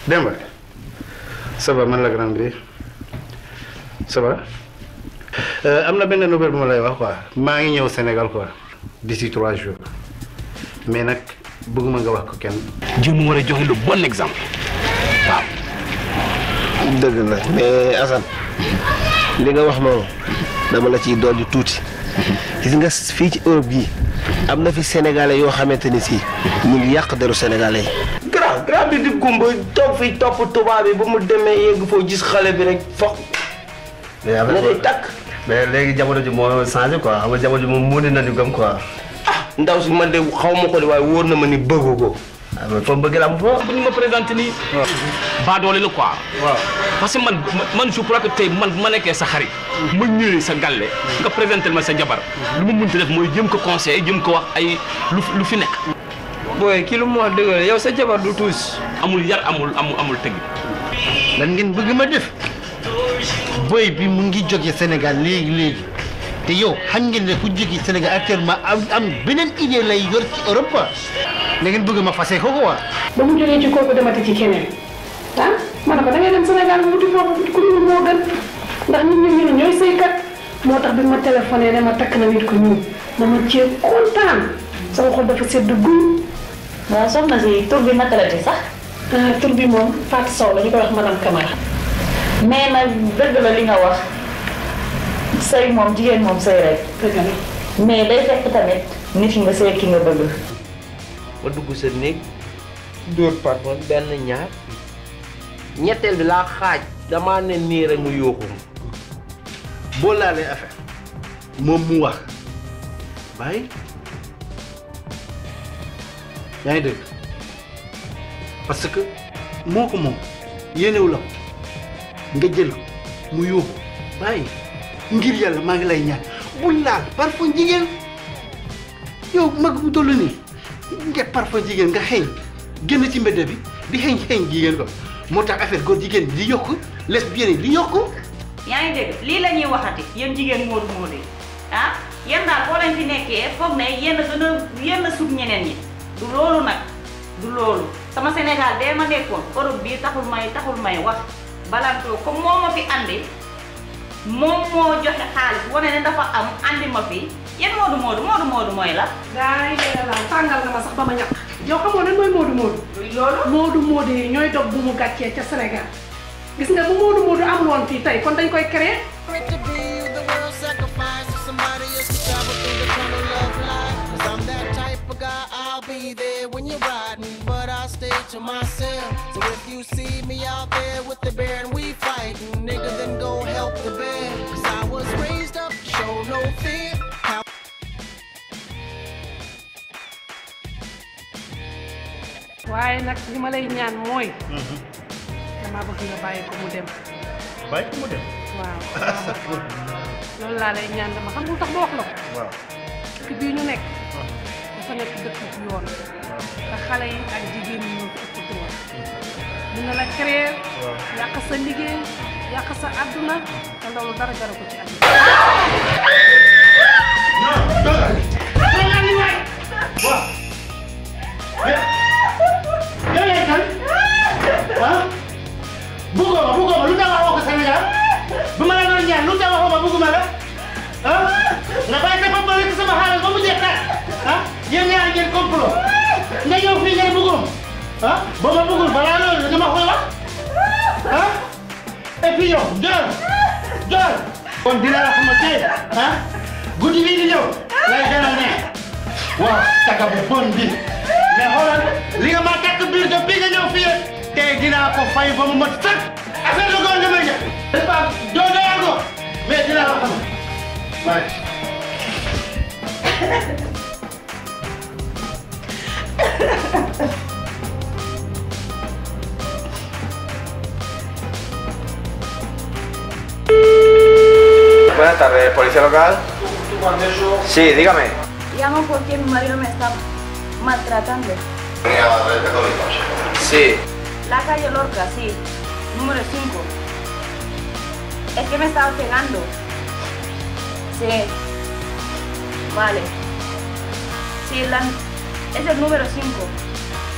Demba ça va man la grande bi ça va am na benn nouvelle bu ma lay wax quoi maa ngi ñëw Sénégal quoi d'ici trois jours mais nag bëgguma nga wax ko kenn. jéem war a joxe le bon exemple waaw. dëgg la mais Assane li nga wax noonu dama la ciy dolli tuuti gis nga fii ci Europe gii am na fi sénégalais yoo xamante ni si ñu ngi yàq deru sénégalais yi. grand grand bi di gumba toog fi topp tubaab bi ba mu demee yegg foo gis xale bi rek foog. na day takk. mais léegi jamono ji moo changé quoi xam nga jamono ji moom mu ne nañu gëm quoi. ndaw si man de xaw ma ko de waaye wóor na ma ni bëggu ko. ah mais foofu bëgg la am foofu. bu ñu ma présenté nii. baa doole la quoi. waaw parce que man man je crois que tey man bu ma nekkee sa xarit. ma ñëwee sa galle nga présenté ma sa jabar. lu ma mënti def mooy jëm ko conseil jëm ko wax ay lu lu fi nekk. booy kii lu mu wax dëgg la yow sa jabar du tuus. amul yar amul amul amul tëgg. lan ngeen bëgg ma def boy bi mu ngi jóge Sénégal léegi léegi te yow xam ngeen ne ku jóge Sénégal actuellement am am beneen idée lay yor ci Europe quoi da ngeen bëgg ma fase ko quoi. ba mu jógee ci kooku demati ci keneen ah ma ne ko da ngay dem Sénégal mu wuti foofu ku ñuul moo gën ndax nit ñi ñu ne ñooy sëykat moo tax bi ma téléphoné ne ma takk na nit ku ñuul dama cee kontaan sama xol dafa sedd guy. waaw soxna si tur bi naka la di sax. ah tur bi moom Fatou Sow la ñu koy wax madame Camara. mais nag dëgg la li nga wax sëy moom jigéen moom sëy rek. dëgg la. mais day fekk tamit nit ki nga sëy ki nga bëgg. ma dugg sa néeg dóor parfum benn ñaar ñetteel bi laa xaaj damaa ne nii rek mu yóoxu boo laalee affaire moom mu wax bàyyi yaa ngi dégg parce que moo ko moom yéenewu la ko nga jël ko mu yóbbu bàyyi ngir yàlla maa ngi lay ñaan bul laal parfum jigéen yow mag bu toll nii nga parfum jigéen nga xeeñ génn ci mbedd bi di xeeñ xeeñ jigéen ko moo tax affaire góor jigéen di yokk lesbienne yi di yokk yaa ngi dégg lii la ñuy waxati yéen jigéen moodu moodu yi ah yéen daal boo leen fi nekkee foog ne yéen a gën a yéen a sut ñeneen ñi du loolu nag du loolu sama Sénégal bee ma nekkoon Europe bii taxul may taxul may wax balantoo comme moo ma fi andi moom moo joxe xaalis wane ne dafa am andi ma fi yéen moodu moodu moodu moodu mooy la gaa yi dee la tàngal nga ma sax ba ma ñàkk. yow xamoo lan mooy Moodu Moodu. loolu Moodu Moodu yi ñooy dog bu mu gàccee ca Sénégal gis nga bu Moodu Moodu amul woon fii tey kon dañ koy créer. I'll be there when you're riding, but I stay to myself. So if you see me out there with the bear and we fighting, nigga, then go help the bear. Cause I was raised up, show no fear. How waaye nag li ma lay ñaan mooy. dama bëgg nga bàyyi ko mu dem. bàyyi ko mu dem. waaw loolu laa lay ñaan dama xam nga lu tax ma wax la ko. waaw dëkk bii ñu nekk. dafa nekk dëkk bu yoon. te xale yi ak jigéen ñi ñoo fi ëpp doole. mën na la créer. yàq sa liggéey yàq sa àdduna te loolu dara jaru ko ci àdduna. yow yaay kan ah bëggoo ma bëggoo ma lu tax waxoo ko Sénégal bu ma la doon ñaan lu tax waxoo ma bëgguma la ah nga bàyyi sa bopp rek sama xaalis ba mu jeex tàkk ah yéen ñaar ngeen complot nga ñëw fii ngeen bëggum ah boo ma bëggul balaa loolu nga ma koy wax ah et puis yow jël jël kon dina la xamal tey ah guddi bii di ñëw lay gën a neex waaw taka bu bon bi mais xoolal li nga ma takk biir de bii nga ñëw fii tey dinaa ko fay ba mu mat sëkk affaire de góor nga may def n'est-ce pas doo doyal ko mais dinaa la xam waaye Buenas tardes, policía local. Sí, dígame. Llamo porque mi marido me está maltratando. Sí. La calle Lorca, sí. Número 5. Es que me estaba pegando. Sí. Vale. Sí, la, es el número 5.